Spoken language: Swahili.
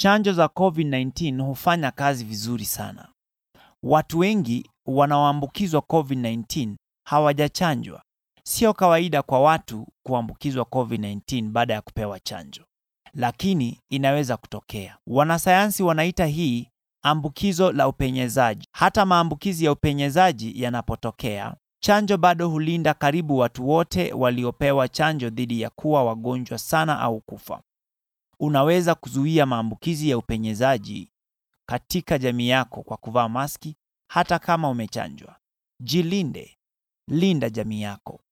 Chanjo za COVID-19 hufanya kazi vizuri sana. Watu wengi wanaoambukizwa COVID-19 hawajachanjwa. Sio kawaida kwa watu kuambukizwa COVID-19 baada ya kupewa chanjo, lakini inaweza kutokea. Wanasayansi wanaita hii ambukizo la upenyezaji. Hata maambukizi ya upenyezaji yanapotokea, chanjo bado hulinda karibu watu wote waliopewa chanjo dhidi ya kuwa wagonjwa sana au kufa. Unaweza kuzuia maambukizi ya upenyezaji katika jamii yako kwa kuvaa maski hata kama umechanjwa. Jilinde, linda jamii yako.